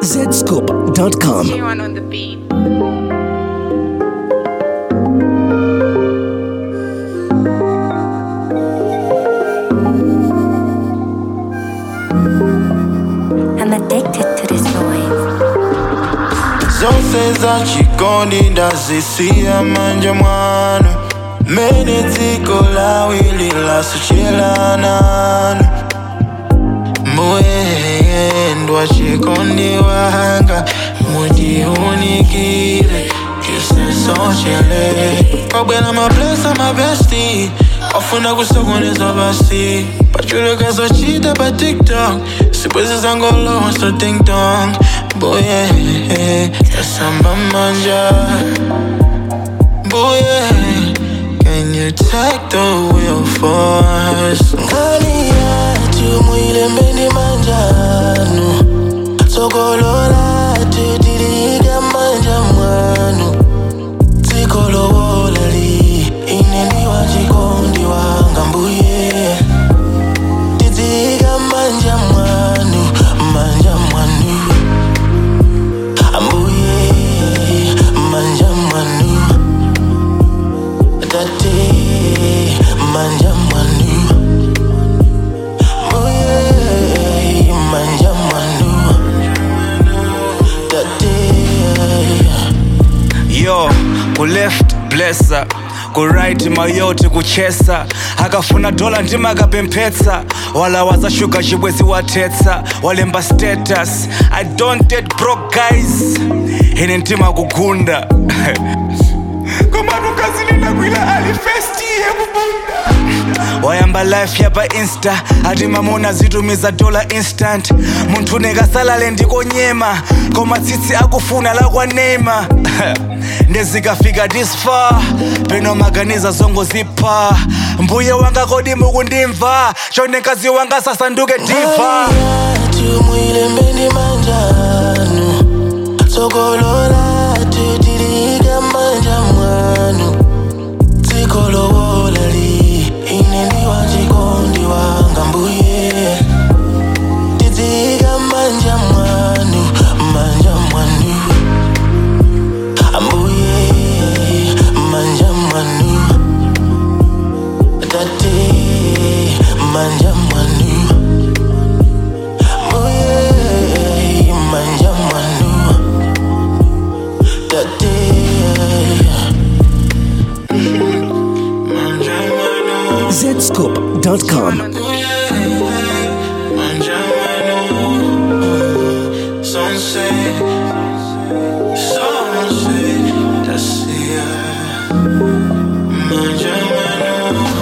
zscoop.com. G1 on the beat. I'm addicted to this noise. zonse zachikondi ndazisiya manja mwanu mene dziko lawili lasuchelananu muyendwa chikondi wanga mudiunikire chisesochele kwabwera mablesa mabesti ofuna kusokoneza basi pachulukazochita pa tiktok sibwezi zangolowa so dingdong boye tasamba manja boye can you take the wheel for us ngani yatu mwilembeni manjanu sokolola tutiliga manja mwanu tikolowolali ineni wachikondi wanga mbuye tidziga manja mwanu manja mwanu ambuye manja mwanu tate manja mwanu mbuye manja mwanu tate yo ku left blessa ku right mayoti kuchesa akafuna dola ndima akapemphetsa wala wazashuga chibwezi wathetsa walemba status i don't date broke guys ine ntima kugunda komatukazilinakwila alifesti yekubunda wayamba life yapa insta ati mamona zitumiza dola instant munthu nekasalale ndikonyema koma tsitsi akufuna lakwanema ndezikafika this far peno maganiza zongo zipha mbuye wanga kodi mukundimva chonekazi wanga sasanduke diva yatu mwilembeni manjanu sokolola tutiliga manja mwanu tikolowolali ineni wachikondi wanga mbuye tidziga manja mwanu manja mwanu ambuye manja mwanu tate manja mwanu Oye, manja mwanu tate manja mwanu zscoop.com. manja mwanu sunset sunset that's it manja mwanu